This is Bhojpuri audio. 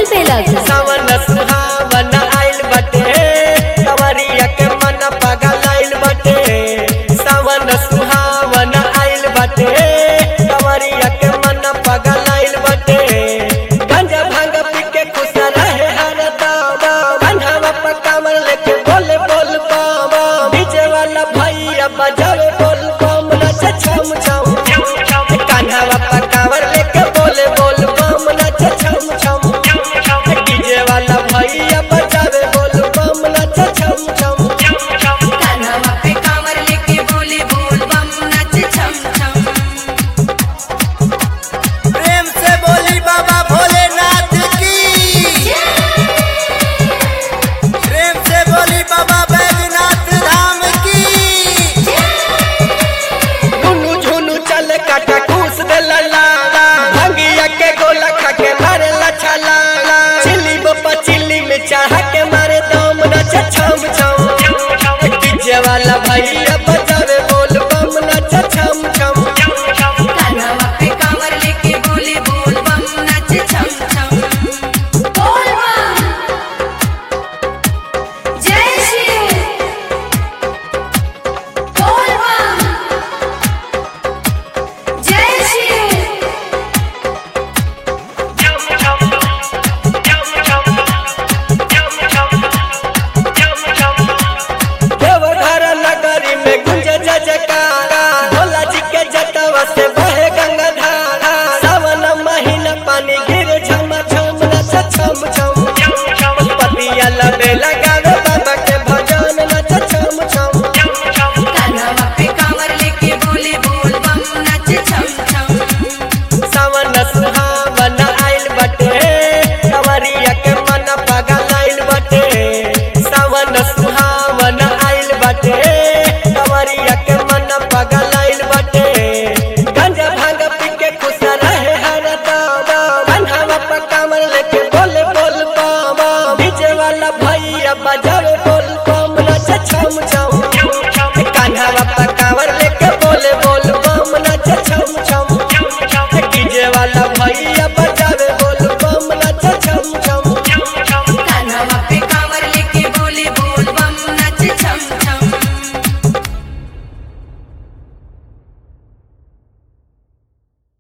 बेलग सावन सुहावन आइल बटे कवरिया के मन पगल आइल बटे सावन सुहावन आइल बटे कवरिया के मन पगल आइल बटे गंजा भांग पी के खुश रहे हर दावा बंधावा पर कमर लेके बोले बोल पावा डीजे वाला भैया बजावे बोल बम नचे छम छम